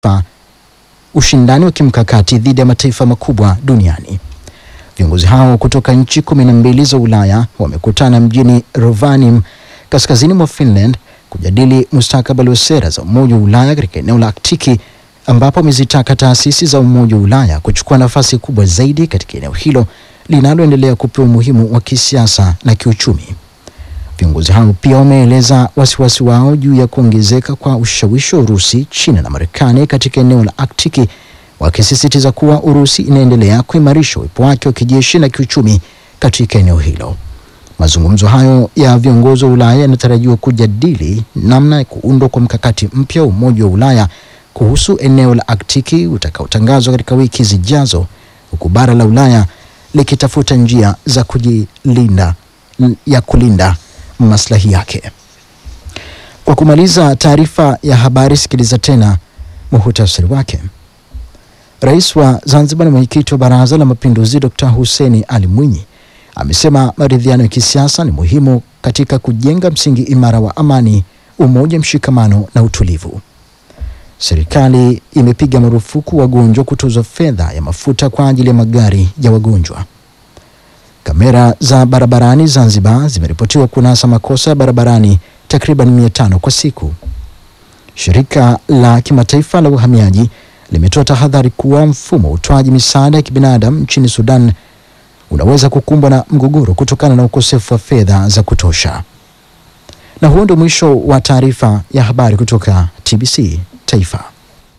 kimataifa, ushindani wa kimkakati dhidi ya mataifa makubwa duniani. Viongozi hao kutoka nchi kumi na mbili za Ulaya wamekutana mjini Rovaniemi kaskazini mwa Finland kujadili mustakabali wa sera za Umoja wa Ulaya katika eneo la Aktiki ambapo wamezitaka taasisi za Umoja wa Ulaya kuchukua nafasi kubwa zaidi katika eneo hilo linaloendelea kupewa umuhimu wa kisiasa na kiuchumi. Viongozi hao pia wameeleza wasiwasi wao juu ya kuongezeka kwa ushawishi wa Urusi, China na Marekani katika eneo la Aktiki, wakisisitiza kuwa Urusi inaendelea kuimarisha uwepo wake wa kijeshi na kiuchumi katika eneo hilo. Mazungumzo hayo ya viongozi wa Ulaya yanatarajiwa kujadili namna ya kuundwa kwa mkakati mpya wa Umoja wa Ulaya kuhusu eneo la Aktiki utakaotangazwa katika wiki zijazo, huku bara la Ulaya likitafuta njia za kujilinda ya kulinda maslahi yake. Kwa kumaliza taarifa ya habari, sikiliza tena muhutasari wake. Rais wa Zanzibar na mwenyekiti wa Baraza la Mapinduzi Dr. Hussein Ali Mwinyi amesema maridhiano ya kisiasa ni muhimu katika kujenga msingi imara wa amani, umoja, mshikamano na utulivu. Serikali imepiga marufuku wagonjwa kutozwa fedha ya mafuta kwa ajili ya magari ya wagonjwa. Kamera za barabarani Zanzibar zimeripotiwa kunasa makosa ya barabarani takriban mia tano kwa siku. Shirika la kimataifa la uhamiaji limetoa tahadhari kuwa mfumo wa utoaji misaada ya kibinadamu nchini Sudan unaweza kukumbwa na mgogoro kutokana na ukosefu wa fedha za kutosha. Na huo ndio mwisho wa taarifa ya habari kutoka TBC Taifa.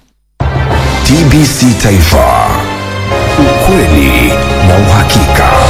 TBC Taifa, ukweli na uhakika.